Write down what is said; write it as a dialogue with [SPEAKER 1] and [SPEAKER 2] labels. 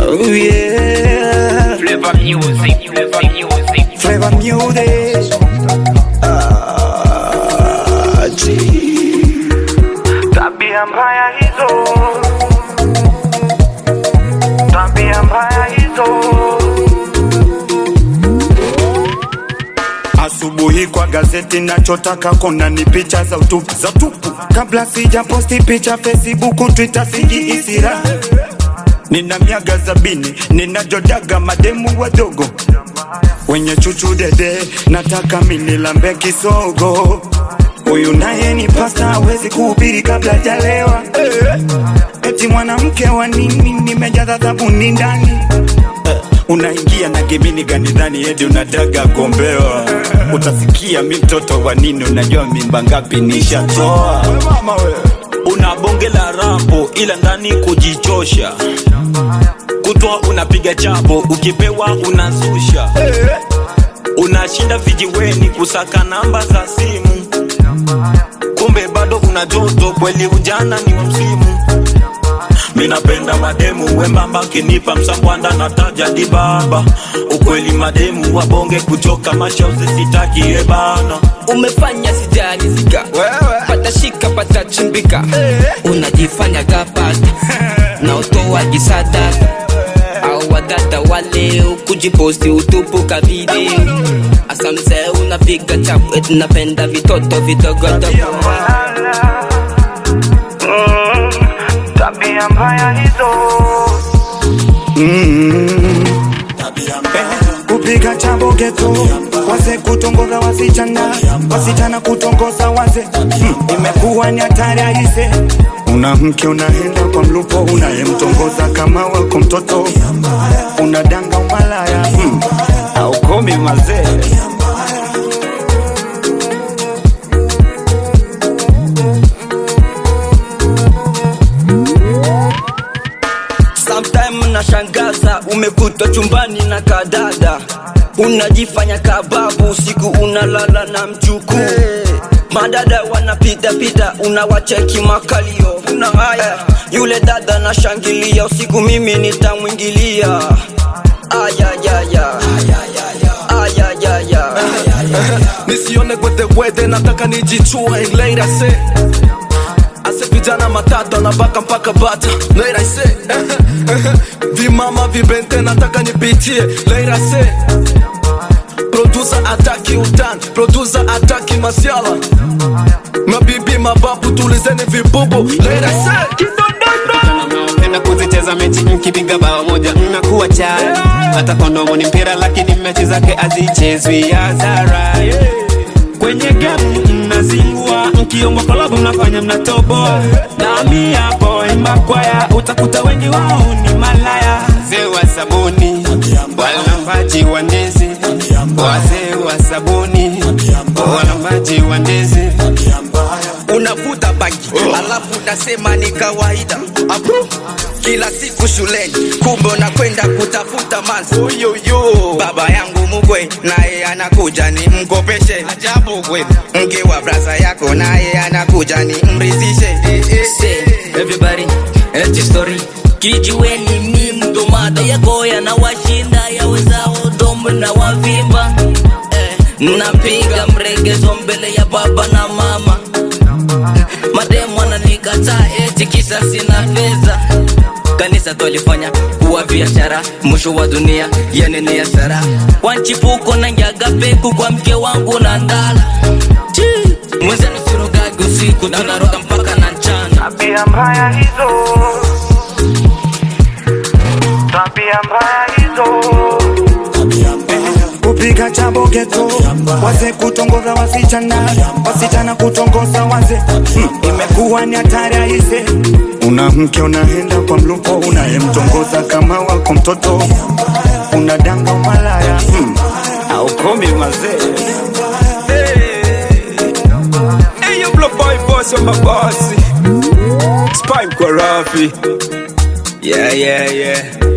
[SPEAKER 1] Oh yeah.
[SPEAKER 2] Flavor music, flavor music.
[SPEAKER 1] Flavor music. Ah, gee.
[SPEAKER 3] Tabia mbaya hizo, tabia mbaya hizo.
[SPEAKER 1] Asubuhi kwa gazeti nachotaka kona ni picha za utupu za utupu. Kabla sija posti picha Facebook, Twitter sijiisira. Nina miaga sabini, ninajodaga mademu wadogo wenye chuchu dede, nataka minilambe kisogo. Huyu naye ni pasta, hawezi kuhubiri kabla jalewa. Eti mwanamke wa nini, nimejaza sabuni ndani unaingia na gemini gani dhani eti unataka gombewa utasikia mi mtoto wa nini unajua mimba ngapi nishatoa
[SPEAKER 4] una bonge la rambo ila ndani kujichosha kutwa unapiga chabo ukipewa unazusha unashinda vijiweni kusaka namba za simu kumbe bado una joto kweli ujana ni wa msimu minapenda mademu wembamba kinipa msambwanda na taja dibaba ukweli mademu wabonge kuchoka mashauzi sitakie bana
[SPEAKER 5] umefanya sijarizika patashika patachimbika unajifanya gapata na utoa gisadaka au wadada wale kujiposti utupu ka video asa mzee unapiga chapu eti napenda vitoto vidogodogo
[SPEAKER 3] Mm, tabia mbaya hizo,
[SPEAKER 1] kupiga chambo geto wase kutongoza wasichana wasichana kutongoza wase mm, imekuwa ni hatari aise una mke unaenda kwa mlupo unayemtongoza kama wako mtoto unadanga umalaya mm, aukomi mazee
[SPEAKER 5] Sometime unashangaza umekutwa chumbani na kadada unajifanya kababu usiku unalala na mjuku madada wanapita pita unawacheki makalio una haya yule dada nashangilia usiku mimi nitamwingilia ayayaya ayayaya
[SPEAKER 6] nisione gwedegwede nataka nijichue later say ase vijana matata nabaka mpaka bata later say vimama vibente nataka nipitie later say producer ataki utan producer ataki masiala mabibi mababu tulizeni vibubu later say
[SPEAKER 7] Napenda kuzicheza mechi mkipiga bao moja mnakuwa chai hata kondomo ni mpira lakini mechi zake hazichezwi hadhara kwenye game mnazingua mkiomba kolabu mnafanya mnatobo nami hapo imba kwaya utakuta wengi wao ni malaya wazee wa sabuni walambaji wa ndizi wazee wa sabuni walambaji wa ndizi
[SPEAKER 5] unavuta bangi alafu unasema ni kawaida Abro. kila siku shuleni kumbe unakwenda kutafuta manzi baba yangu mugwe naye anakuja ni mkopeshe ajabu kwe mke wa braza yako naye anakuja ni mrizishe Say, everybody eti story kijiweni ni mdomada yako yanawashinda yawezao domo na wavimba eh, napiga mregezo mbele ya baba na mama mademu ananikataa eti kisa sina fedha kanisa twalifanya kuwa biashara mwisho wa dunia yanene ya sara wanchipuko na njaga peku kwa mke wangu na ndala Chi, mwenzenu sirogagi usiku tunaroga mpaka na mchana
[SPEAKER 3] tabia mbaya hizo, tabia mbaya hizo.
[SPEAKER 1] kupiga chambo geto wase kutongoza wasichana wasichana kutongoza wase mm, imekuwa ni hatari aise una mke unaenda kwa mlupo unayemtongoza kama wako mtoto unadanga umalaya mm, aukomi mazee
[SPEAKER 4] Hey, you blow boy boss on my bossy Spike Korafi Yeah, yeah, yeah